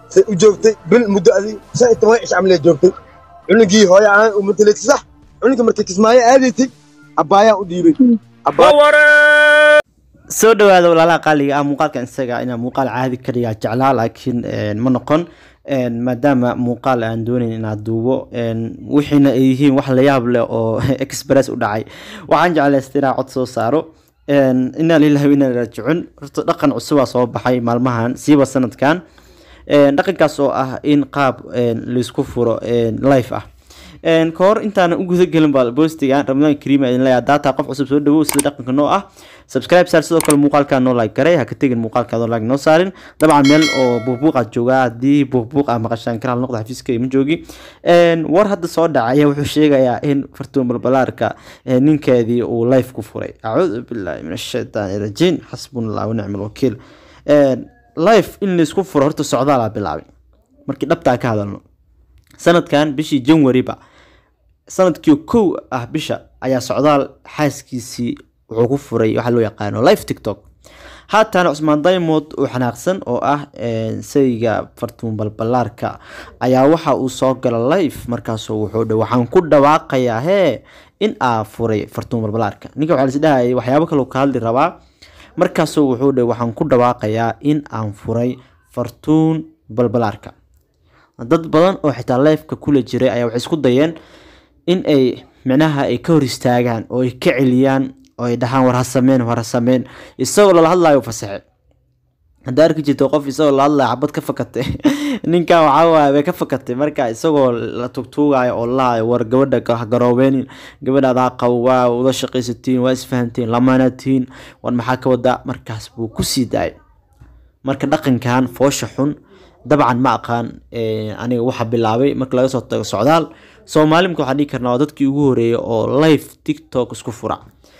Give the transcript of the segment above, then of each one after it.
say u joogtay bil muddo adi shan iyo toban cish camlee joogtay cunugii hooyo ahaan uu matalaysa sax cunuga markay kismaayo aadaysay abbaayaan u dhiibay Abbaaya- soo dhawaada walaalaha qaaliga ah muuqaalkan isaga inaa muuqaal caadi ka dhigaa jeclaa laakiin een, ma noqon een, maadaama muuqaal aan doonayn inaad duubo een, wixiina ay yihiin wax la yaab leh oo express u dhacay waxaan jeclaystay inaan cod soo saaro een, inaa lillahi wa inaa ilaihi raajicuun horta dhaqan cusubaa soo baxay maalmahan siiba sanadkan een, dhaqankaas oo ah in qaab een, laisku furo een, live ah een, ka hor intaan u guda gelin baa boostiga ramadaan kariim idin leeyahay data qof cusub soo dhawow sida dhaqanka noo ah subscribe saar sidoo kale muuqaalkaa noo like garay ha ka tegin muuqaalkaadoo like noo saarin dabcan meel oo buuqbuuq aad joogaa haddii buuqbuuq ah maqashaan karaal noqda xafiiska ima joogi Een, war hadda soo dhacaya wuxuu sheegayaa in fartuun balbalaarka ee, ninkeedii uu live ku furay acuudu billahi min ashaytaani rajiim xasbuna allah wanicma alwakiil Een, live in laisku furo horta socdaalaa bilaabay markii dhabtaa ka hadalno sanadkan bishii janwariba sanadkii kow ah bisha ayaa socdaal xaaskiisii wuxuu ku furay waxaa loo yaqaano live tiktok haatan cusmaan daymond oo xanaaqsan oo ah een, sayga fartuun balbalaarka ayaa waxa uu soo gala live markaasuu wuxuu dhe waxaan ku dhawaaqayaa hee in aa furay fartuun balbalaarka ninka waxaa lisdhahayay waxyaabo kale uu ka hadli rabaa markaasuu wuxuu dhe waxaan ku dhawaaqayaa in aan furay fartuun balbalaarka dad badan oo xitaa lifeka kula jiray ayaa waxay isku dayeen in ay micnaha ay ka hor istaagaan oo ay ka celiyaan oo ay dhahaan war ha sameen war ha sameen isagoo lala hadlayo fasaxe haddaa arki jirto qof isagoo la hadlayo xabad ka fakatay ninkan waxaa waaye bay ka fakatay marka isagoo la tugtuugayo oo lahayo war gabadha ha garoobeenin gabadha adaa qabo waa wada shaqaysatiin waa isfahantiin lamaanatiin war maxaa ka wadaa markaas buu kusii daayay marka dhaqankan foosha xun dabcan ma aqaan eh, aniga waxa bilaabay marka laga soo tago socdaal soomaalimka waxaan dhihi karnaa waa dadkii ugu horeeyay oo live tiktok isku fura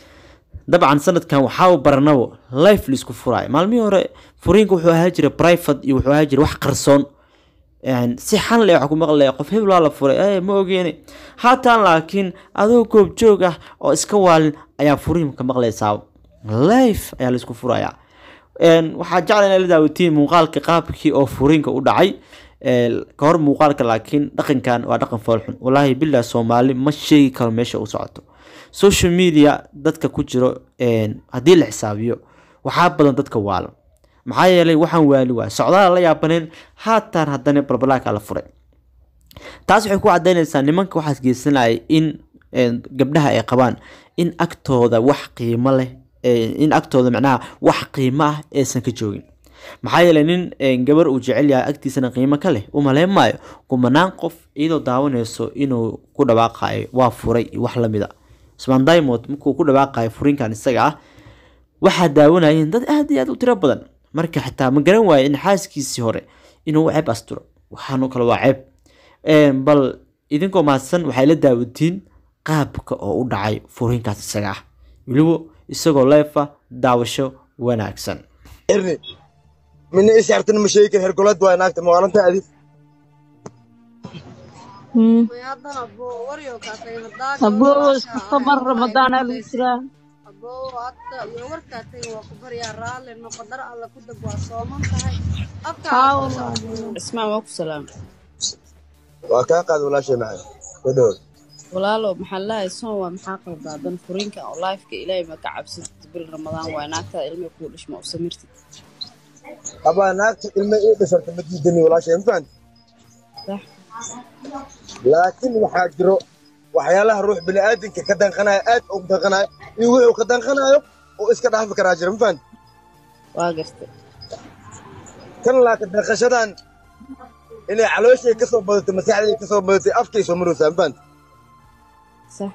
dabcan sanadkan waxaa baranabo live laisku furaayo maalmihii hore furiinka wuxuu ahaa jiray private iyo wuxuu ahaa jiray wax qarsoon Een, si xan le waxa ku maqlaya qof hebel waa la furay eh, ma ogeeni haatan laakiin adoo goob joog ah oo iska waalin ayaa furiinka maqlaysaa live ayaa laisku furayaa Een, waxaa jecla inay la daawatiin muuqaalka qaabkii oo furiinka u dhacay Ee, ka hor muuqaalka laakiin dhaqankan waa dhaqan foolxun walaahi billah soomaali ma sheegi karo meesha u socoto social media dadka ku jiro een, haddii la xisaabiyo waxaa badan dadka waalan maxaa yeelay waxaan waali waay socdaal la yaabaneen haatan haddana balbalaarka la furay taas waxay ku cadaynaysaa nimanka waxaas geysanaya in een, gabdhaha ay qabaan in agtooda wax qiimo leh ee, in agtooda macnaha wax qiimo ah aysan ka joogin maxaa yeelay nin een, gabar uu jecel yahay agtiisana qiimo ka leh u malayn maayo kumanaan qof iyadoo daawanayso inuu ku dhawaaqayo waa furay iyo wax lamid a usmaan diamond markuu ku dhawaaqayo furinkan isaga ah waxaa daawanayeen dad aad iyo aad u tiro badan marka xitaa ma garan waayo in xaaskiisii hore inuu ceeb asturo waxaanoo kale waa ceeb Een, bal idinkoo mahadsan waxay la daawatiin qaabka oo u dhacay furinkaas isaga ah weliba isagoo leefa daawasho wanaagsan xirni mina is yartana ma sheegi kar hergolad waa naagta maqalanta adi aboowo isku sabar ramadaana lagu jiraa cismaan waa ku salaam waa kaa qaad walaashay macay soo dhawow walaalo maxaa lahay soon waa maxaa qaldaa dan furiinka oo laifka ilaahay ma ka cabsatid bil ramadaan waay naagtaada ilmay kuu dhishma u samirtid abaa naagta ilma ii dhisarta ma diidani walaashay ma fahanti sax laakiin waxaa jiro waxyaalaha ruux bini'aadinka ka danqanayo aad ugu danqanayo iyo wuxuu ka danqanayo oo iska dhaafi karaa jira ma fahanti waa gartay kan laakiin danqashadan inay calooshay ka soo badatay maskaxday ka soo badatay afkay soo maraysaa ma fahanti sax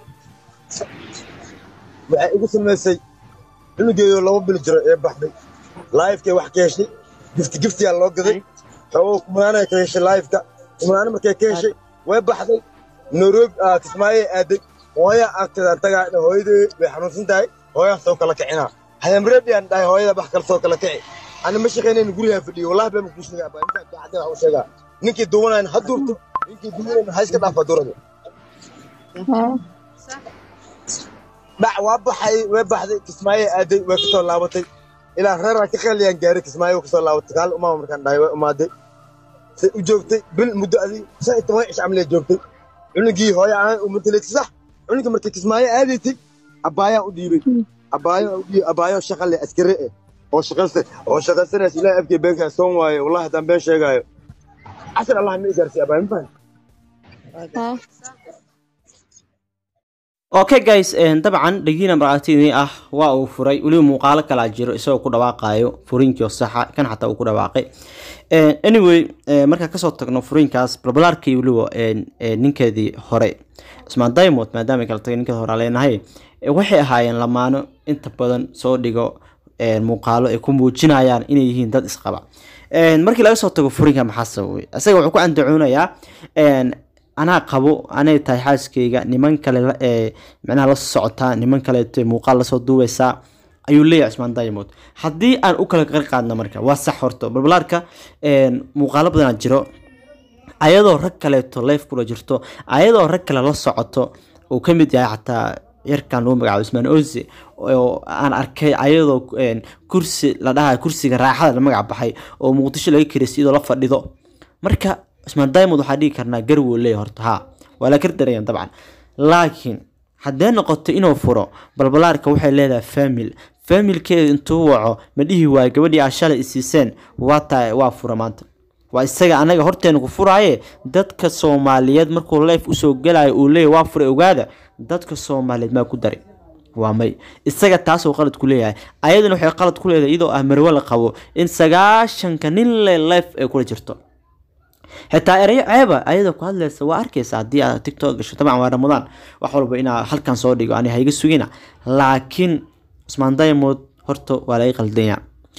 waxay igu samaysay cunugeeyo laba bil jiro ee baxday laifkay wax ka heshay gifti giftiyaa loo gaday xoogo kumanaanay ka heshay laifka kumanaana markay ka heshay way baxday nairobi ah, kismaayey aaday hooya agteedaan tagaa hooyadee way xanuunsan tahay hooyaa soo kala kicinaa hayamreedi aan dhahay hooyada bax kale soo kala kici ani ma shaqaynayn gurigaa fadhiyo wallahi baa makuu sheegaa baa intaa daacadda wax u sheegaa ninkii duwanayn ha duurto ninkii duwanayn ha iska dhaafa durada dhac waa baxay way baxday kismaayo aaday way ka soo laabatay ilaa reeraa ka qeeliyaan gaaray kismaayo way ka soo laabatay kaal umaama markaan dhahay way umaaday say u joogtay bil muddo adig shan iyo toban cish camlee joogtay cunugii hooyo aan u matalaysa sax cunuga markay kismaayo aadaysay abbaayaan u dhiibay abaayo u dhiibay abaayo shaqa leh askari eh oo shaqaysta oo shaqaysanaysa ilaahay afkii beenkaa soon waaye wallahi haddaan been sheegaayo casir allah ma igaarsiiy abaayo ma fahan ها okay guys een, dabcan dhagiina markhaatidii ah waa uu furay weliba muuqaalo kalaa jiro isagoo ku dhawaaqayo furiinkii oo saxa kan xataa uu ku dhawaaqay Een, anyway een, markaan kasoo tagno furiinkaas balbalaarkii weliba een, een, ninkeedii hore cusmaan diamond maadaama ay kala tagay ninkeeda hore aan leenahay ee, waxay ahaayeen lamaano inta badan soo dhigo een, muuqaalo ay ku muujinayaan inay yihiin dad isqaba Een, markii laga soo tago furiinka maxaa sababay isaga wuxuu ku andacoonayaa een, anaa qabo anay tahay xaaskayga niman kale la- ee macnaha la socotaa niman kaleeto muuqaal lasoo duubeysaa ayuu leeyahay cusmaan diamond haddii aan u kala qeyb qaadno marka waa sax horto balbalaarka een, muuqaalo badanaa jiro ayadoo rag kaleeto leef kula jirto ayadoo rag kale la socoto uu ka mid yahay xataa yarkan lagu magacaabo ismaan oze oo aan arkay ayadoo een, kursi la dhahayo kursiga raaxada la magac baxay oo muqdisho laga kiraysa iyadoo la fadhido marka cusmaan diamond waxaa dhigi karnaa garwow leeyahay horta ha waa la kardarayaan dabcan laakiin haddee noqoto inuu furo balbalaarka waxay leedahay famil familkeeda intuu waco ma dhihi waayo gabadhii aa shalay isiiseen waa tahay waa fura maanta waa isaga anaga horteena ku furaaye dadka soomaaliyeed markuu leef usoo gelayo uu leeyahy waa furay ogaada dadka soomaaliyeed maa ku daray waa may isaga taasuu qalad ku leeyahay ayaduna waxay qalad ku leedahay iyadoo ah marwe la qabo in sagaashanka nin le leef ay kula jirto xitaa erayo ceeba ayadoo ku hadlaysa waa arkaysa haddii aad tiktok gasho dabcan waa ramadaan wax walba inaa halkan soo dhigo ani hayga sugina laakiin cusmaan diamond horta waa laga qaldanya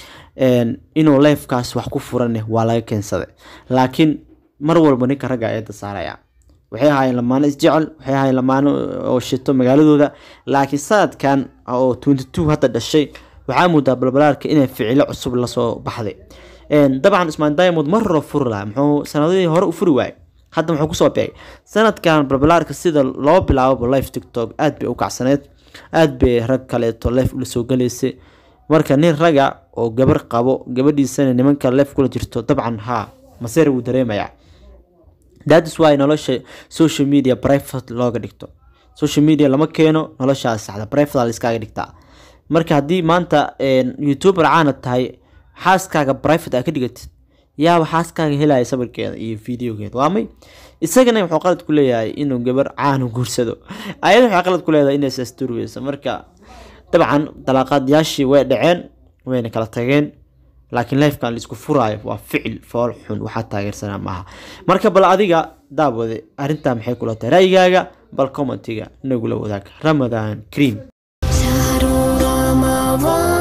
Een, inuu leefkaas wax ku furaneh waa laga keensaday laakiin mar walba ninka ragga eedda saaraya waxay ahaayeen lamaano isjecel waxay ahaayeen lamaano oo shito magaaladooda laakiin sanadkan oo 22 hadda dhashay waxaa moodaa balbalaarka inay ficilo cusub lasoo baxday Een, dabcan ismaan diamond mar hore furi lahaa muxuu sanadihii hore u furi waayay hadda muxuu kusoo beegay sanadkan balbalaarka sida loo bilaabo live tiktok aad bay u kacsaneed aad bay rag kaleeto live ula soo galaysay marka nin raga oo gabar qabo gabadhiisana nimanka live kula jirto dabcan haa maseer wuu dareemayaa that's why nolosha social media private looga dhigto social media lama keeno noloshaas saxda private la iskaga dhigtaa marka haddii maanta een, youtuber caana tahay xaaskaaga private aa ka dhigatid yaaba xaaskaaga helaya sawirkeeda iyo videogeeda waa may isagana wuxuu qalad ku leeyahay inuu gabar caanu guursado ayada waxay qalad ku leedahay inay sasturweyso marka dabcan dalaaqaadyaashii way dhaceen wayna kala tageen laakiin lifekan laisku furaayo waa ficil fool xun waxaa taageersanaa maaha marka bal adiga daawade arrintaa maxay kula tahay ra'yigaaga bal commentiga nagula wadaag ramadaan cream شهر رمضان